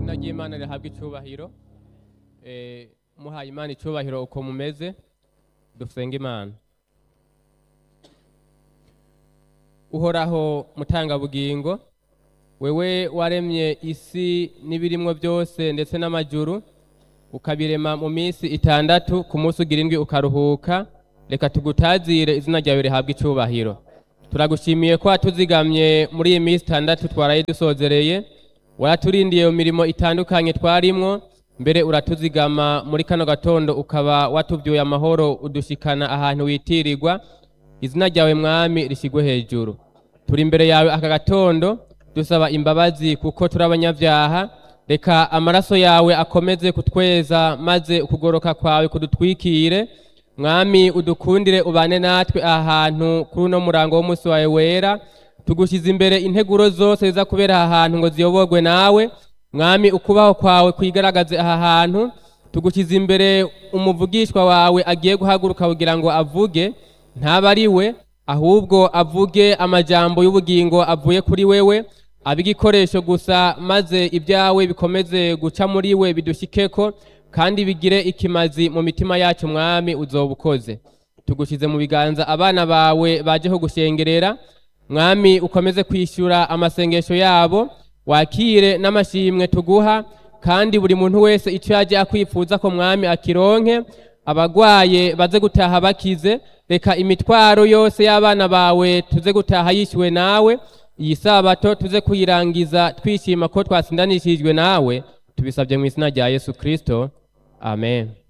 izina ry'imana rihabwa icyubahiro Eh, muhaye imana icyubahiro uko mumeze dusenge imana uhoraho mutangabugingo wewe waremye isi n'ibirimwo byose ndetse n'amajuru ukabirema mu minsi itandatu ku munsi ugira indwi ukaruhuka reka tugutazire izina ryawe rihabwa icyubahiro turagushimiye ko watuzigamye muri iyi minsi itandatu twaraye dusozereye waraturindiye mu mirimo itandukanye twarimwo mbere uratuzigama muri kano gatondo ukaba watubyuye amahoro udushikana ahantu witirirwa izina ryawe mwami rishyirwe hejuru turi imbere yawe aka gatondo dusaba imbabazi kuko turi abanyabyaha reka amaraso yawe akomeze kutweza maze ukugoroka kwawe kudutwikire mwami udukundire ubane natwe aha hantu kuri uno murango w'umunsi wawe wera tugushyize imbere integuro zose ziza kubera aha hantu ngo ziyoborwe nawe mwami ukubaho kwawe kwigaragaze aha hantu tugushyize imbere umuvugishwa wawe agiye guhaguruka kugira ngo avuge ntaba ari we ahubwo avuge amajambo y'ubugingo avuye kuri wewe abe igikoresho gusa maze ibyawe bikomeze guca muri we bidushyikeko kandi bigire ikimazi mu mitima yacu mwami uzoba ukoze tugushyize mu biganza abana bawe bajeho gushengerera mwami ukomeze kwishyura amasengesho yabo wakire n'amashimwe tuguha kandi buri muntu wese icyo yaje akwifuza ko mwami akironke abagwaye baze gutaha bakize reka imitwaro yose y'abana bawe tuze gutaha yishyuwe nawe iyi sabato tuze kuyirangiza twishima ko twasindanishijwe nawe tubisabye mu izina rya yesu kirisito amen